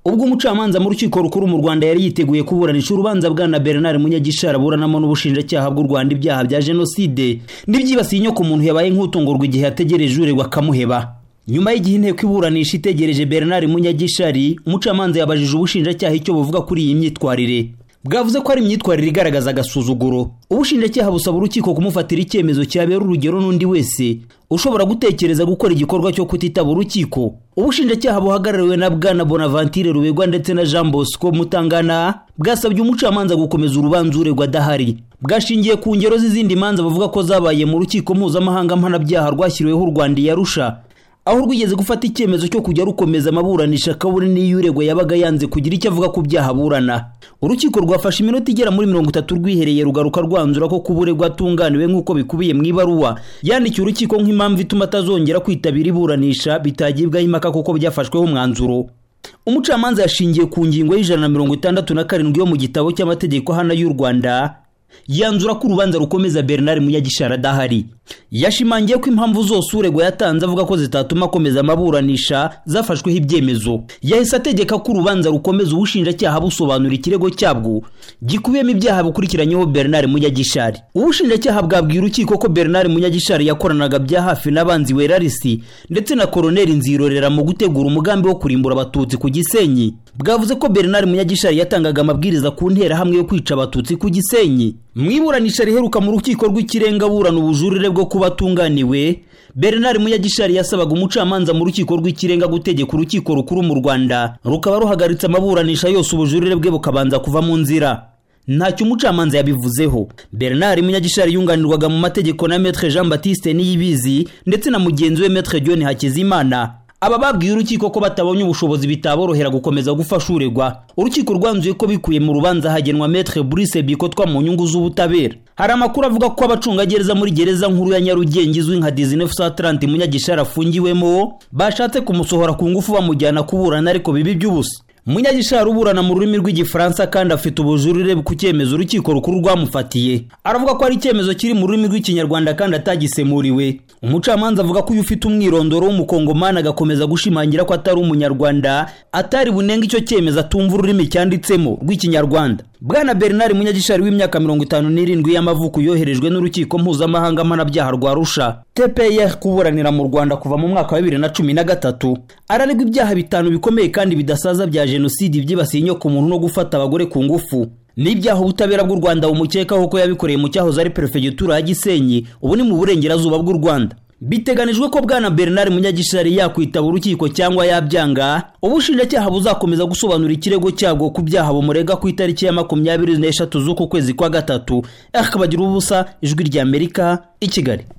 ubwo umucamanza mu rukiko rukuru mu Rwanda yari yiteguye kuburanisha urubanza bwana Bernard Munyagishara buranamo n'ubushinjacyaha bw'u Rwanda ibyaha bya Jenoside n'ibyibasiye inyoko umuntu yabaye nk'utungurwa igihe yategereje uregwa akamuheba nyuma y'igihe inteko iburanisha itegereje Bernard Munyagishari umucamanza yabajije ubushinjacyaha icyo buvuga kuri iyi myitwarire bwavuze ko ari imyitwarire igaragaza agasuzuguro ubushinjacyaha busaba urukiko kumufatira icyemezo cyabera urugero n'undi wese ushobora gutekereza gukora igikorwa cyo kutitaba urukiko ubushinjacyaha buhagarariwe na bwana bonaventure rubegwa ndetse na jean bosco mutangana bwasabye umucamanza gukomeza urubanza uregwa adahari bwashingiye ku ngero z'izindi manza bavuga ko zabaye mu rukiko mpuzamahanga mpanabyaha rwashyiriweho u rwanda iyarusha aho rwigeze gufata icyemezo cyo kujya rukomeza amaburanisha kabone n'iyo uregwa yabaga yanze kugira icyo avuga ku byaha aburana urukiko rwafashe iminota igera muri mirongo itatu rwihereye rugaruka rwanzura ko kuba uregwa atunganiwe nk'uko bikubiye mu ibaruwa yandikiye urukiko nk'impamvu ituma atazongera kwitabira iburanisha bitagibwaho impaka kuko byafashweho umwanzuro umucamanza yashingiye ku ngingo y'ijana na mirongo itandatu na karindwi yo mu gitabo cy'amategeko hano y'u rwanda yanzura ko urubanza rukomeza bernard munyagishara adahari yashimangiye ko impamvu zose uregwa yatanze avuga ko zitatuma akomeza amaburanisha zafashweho ibyemezo yahise ategeka ko urubanza rukomeza ubushinjacyaha busobanura ikirego cyabwo gikubiyemo ibyaha bikurikiranyeho bernard munyagishari ubushinjacyaha bwabwiye urukiko ko bernard munyagishari yakoranaga bya hafi n'abanzi werarisi ndetse na koroneri nzirorera mu gutegura umugambi wo kurimbura abatutsi ku gisenyi bwavuze ko bernard munyagishari yatangaga amabwiriza ku nterahamwe yo kwica abatutsi ku gisenyi mu iburanisha riheruka mu rukiko rw'ikirenga burana ubujurire bwo kuba atunganiwe bernard munyagishari yasabaga umucamanza mu rukiko rw'ikirenga gutegeka urukiko rukuru mu rwanda rukaba ruhagaritse amaburanisha yose ubujurire bwe bukabanza kuva mu nzira ntacyo umucamanza yabivuzeho bernard munyagishari yunganirwaga mu mategeko na metre jean baptiste niyibizi ndetse na mugenzi we metre john hakizimana aba babwiye urukiko ko batabonye ubushobozi bitaborohera gukomeza gufasha uregwa urukiko rwanzuye ko bikuye mu rubanza hagenwa metre Brice Bikotwa mu nyungu z'ubutabera hari amakuru avuga ko abacungagereza muri gereza nkuru ya Nyarugenge izwi nka 1930 Munyagishari afungiwemo bashatse kumusohora ku ngufu bamujyana kuburana ariko bibi by'ubusa munyagishari uburana mu rurimi rw'igifaransa kandi afite ubujurire ku cyemezo urukiko rukuru rwamufatiye aravuga ko ari icyemezo kiri mu rurimi rw'ikinyarwanda kandi atagisemuriwe umucamanza avuga ko uyu ufite umwirondoro w'umukongomani agakomeza gushimangira ko atari umunyarwanda atari bunenga icyo cyemezo atumva ururimi cyanditsemo rw'ikinyarwanda bwana bernard munyagishari w'imyaka mirongo itanu n'irindwi y'amavuko yoherejwe n'urukiko mpuzamahanga mpanabyaha rwa rusha tpr kuburanira mu rwanda kuva mu mwaka wa bibiri na cumi na gatatu araregwa ibyaha bitanu bikomeye kandi bidasaza bya jenoside ibyibasiye inyoko muntu no gufata abagore ku ngufu n'ibyaha ubutabera bw'u rwanda bumukekaho ko yabikoreye mu cyahoze ari perefegitura ya gisenyi ubu ni mu burengerazuba bw'u rwanda biteganijwe ko bwana bernard munyagishari yakwitaba urukiko cyangwa yabyanga ubushinjacyaha buzakomeza gusobanura ikirego cyabwo ku byaha bumurega ku itariki ya makumyabiri n'eshatu z'uku kwezi kwa gatatu bagira ubusa ijwi ry'amerika i kigali